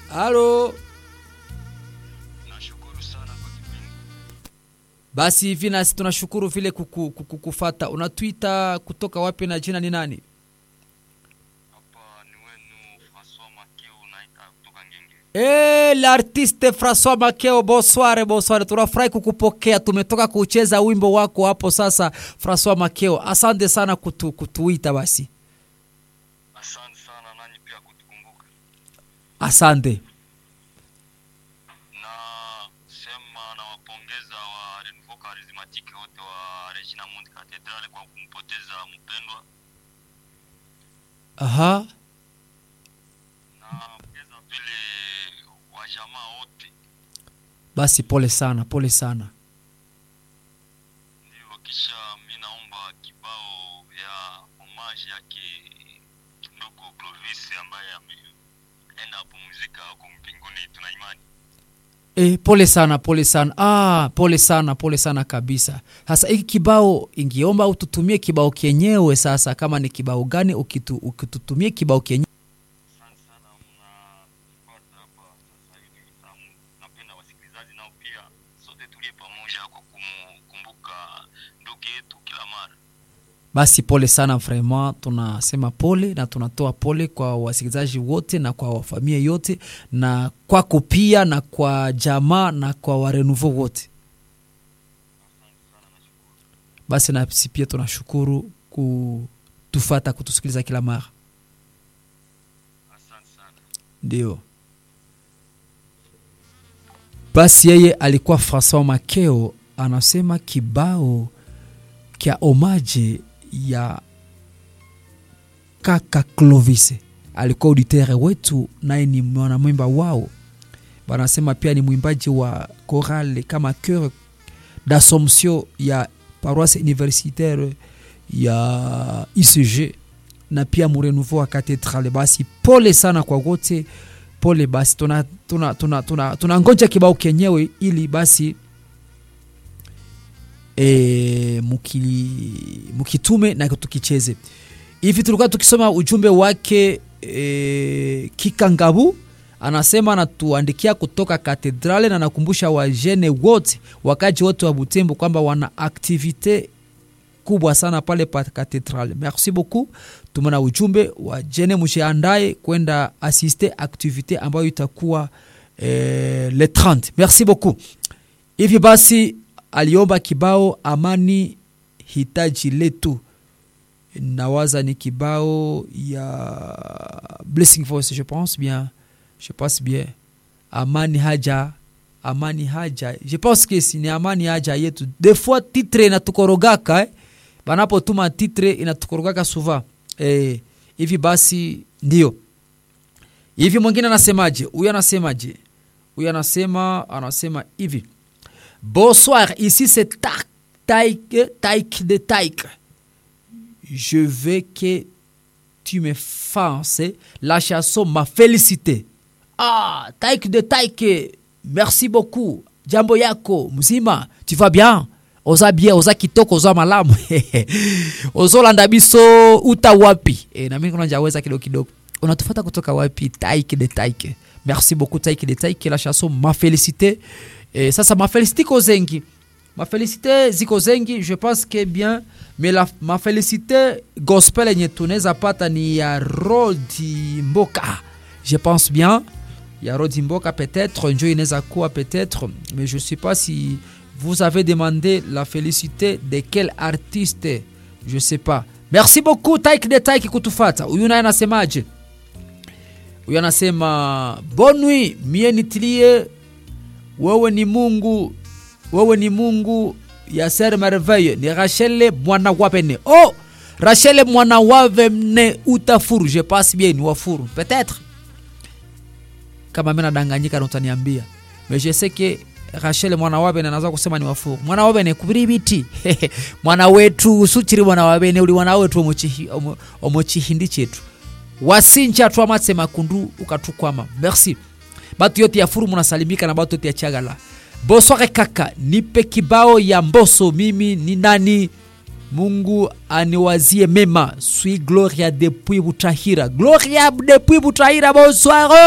halo Nashukuru sana kwa kipindi. basi hivi nasi tunashukuru vile kuku, kuku, kufata unatwita kutoka wapi na jina ni nani Hapa ni wenu Francois Makeo naita kutoka Ngenge. Eh, l'artiste Francois Makeo, bonsoir, bonsoir. Tunafurahi kukupokea. Tumetoka kucheza wimbo wako hapo sasa, Francois Makeo. Asante sana kutu, kutuita basi. Asante sana nanyi pia kutukumbuka. Asante. Na sema nawapongeza wa Renouveau Charismatique wote wa Regina Mundi Cathedral kwa kumpoteza mpendwa. Aha. Na pongeza vile wa jamaa wote. Basi pole sana, pole sana. Ndio kisha mi naomba kibao ya homage yake ndugu Clovis ambaye ameenda kupumzika huko mbinguni tuna imani. E, pole sana, pole sana. Ah, pole sana, pole sana kabisa. Sasa hiki kibao ingiomba ututumie kibao kenyewe sasa, kama ni kibao gani ukitu, ukitutumie kibao kenyewe. Asante sana mnapata hapa sasa hivi. Naam, Napenda wasikilizaji nao pia sote tulie pamoja kwa kumkumbuka ndugu yetu kila mara. Basi pole sana vraiment, tunasema pole na tunatoa pole kwa wasikilizaji wote na kwa wafamilia yote na kwako pia na kwa jamaa na kwa warenouveau wote. Basi nasi pia tunashukuru kutufata kutusikiliza kila mara, Asante sana. ndio. Basi yeye alikuwa Francois Makeo anasema kibao kya omaje ya kaka Clovis alikuwa auditere wetu, naye ni mwanamwimba wao. Wanasema pia ni mwimbaji wa chorale kama cœur d'Assomption ya paroisse universitaire ya ICG na pia murenouveau wa katedrale. Basi pole sana kwa wote, pole basi, tuna, tuna, tuna, tuna, tuna ngoja kibao kenyewe ili basi e, mukili, mukitume na tukicheze hivi. Tulikuwa tukisoma ujumbe wake e, Kikangabu anasema anatuandikia kutoka katedrale na nakumbusha wajene wote wakaji wote wa Butembo kwamba wana aktivite kubwa sana pale pa katedrale. Merci beaucoup, tumona ujumbe wa jene, mshiandaye kwenda asiste aktivite ambayo itakuwa eh, le 30. Merci beaucoup. Hivi basi aliomba kibao amani hitaji letu, nawaza ni kibao ya Blessing Voice, je pense bien, je pense bien, amani haja amani haja, je pense que si ni amani haja yetu. Des fois titre inatukorogaka eh? banapotuma titre inatukorogaka souvent eh, hivi basi ndio hivi. Mwingine anasemaje? Huyu anasemaje? Huyu anasema anasema hivi Bonsoir, ici c'est Taïk, Taïk de Taïk. Je veux que tu me fasses la chanson Ma Félicité. Ah, Taïk de Taïk, merci beaucoup. Jambo yako, mzima, tu vas bien? oza bien oza kitoko oza malamu ozolanda biso uta wapi e, na mimi kunajaweza kidogo kidogo unatufata kutoka wapi taike de taike merci beaucoup taike de taike la chanson ma félicité e, sasa ma félicité ko zengi ma félicité ziko zengi je pense que bien mais la ma félicité gospel yenye tunaweza pata ni ya rodi mboka je pense bien ya rodi mboka peut-être njo inaweza kuwa peut-être mais je sais pas si vous avez demandé la félicité de quel artiste je sais pas merci beaucoup taik de taik kutufata huyu naye anasemaje huyu anasema bonne nuit mie nitilie wewe ni mungu wewe ni mungu ya ser merveille ni rachele mwana wavene oh rachele mwana wavene utafuru je passe bien ni wafuru peut-être kama mi nadanganyika na utaniambia mais je sais que rachel mwana wabene anaza kusema ni wafuru mwana wabene kubiri biti mwana wetu suchiri mwana wabene uli mwana wetu omuchihi- omu- omuchihindi chetu wasinja twamatse makundu ukatukwama merci batu yote ya furu munasalimika na batu yote ya chagala bosware kaka nipe kibao ya mboso mimi ni nani mungu aniwazie mema sui gloria depuis butahira gloria depuis butahira bonsoir